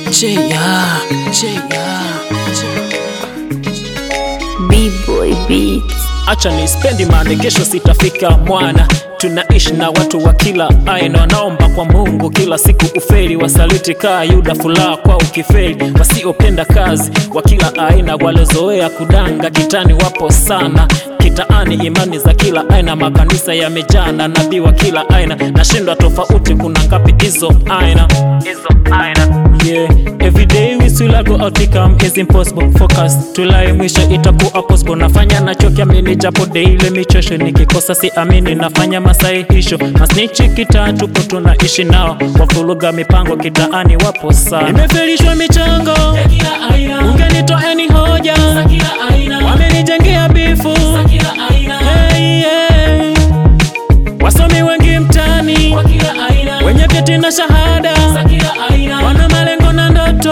Cheya, cheya, B-boy beats. acha ni spendi mane, kesho sitafika mwana. Tunaishi na watu wa kila aina, wanaomba kwa Mungu kila siku ufeli, wasaliti kaa Yuda, furaha kwa ukifeli, wasiopenda kazi wa kila aina, walozoea kudanga kitani wapo sana kitaani, imani za kila aina, makanisa yamejaa na nabii wa kila aina, nashindwa tofauti, kuna ngapi hizo aina hizo aina Yeah, every day we still a go out become is impossible focus tulai mwisho itakuwa possible nafanya nachokiamini japo daily michosho nikikosa si amini nafanya masahihisho masnichi kitaa tupo tunaishi nao wafuruga mipango kitaani wapo sana nimefelishwa michango ungenitoeni hoja wamenijengea bifu hey, hey. wasomi wengi mtani wenye vyeti na shahada wana malengo na ndoto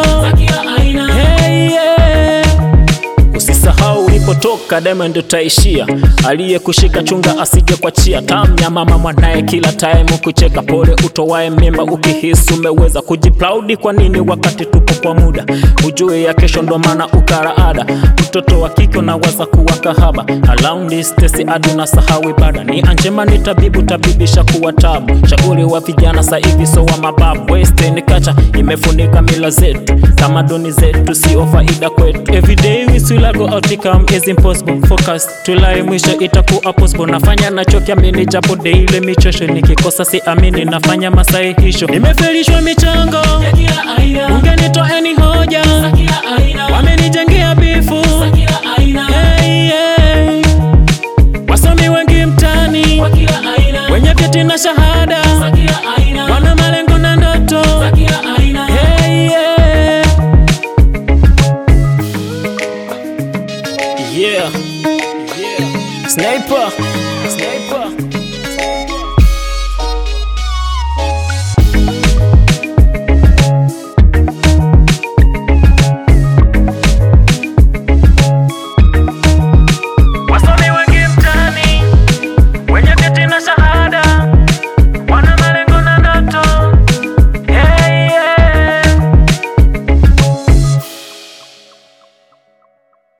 hey, yeah. Usisahau ulipotoka, daima ndio taishia. Aliyekushika chunga asije kwa chia. Tamya mama mwanaye kila time kucheka, pole utowae mimba ukihisi umeweza kujiplaudi. Kwa nini wakati tupo kwa muda? Ujue ya kesho ndo maana ukaraada. Mtoto wa kike unawaza kuwa kahaba, around this tesi aduna sahau ibada. Ni anjema ni tabibu, tabibisha kuwa tabu. Shauri wa vijana sa hivi so wa mababu. Western culture imefunika mila zetu, tamaduni zetu sio faida kwetu. Everyday we still go out become is impossible focus tulai mwisho itakuwa possible nafanya nachokiamini japo daily michosho nikikosa si amini nafanya masahihisho nimefelishwa michango ungenitoeni hoja wamenijengea bifu hey, hey. wasomi wengi mtani wenye vyeti na shahada wana malengo na ndoto hey, yeah. Yeah. Yeah. Sniper. Sniper.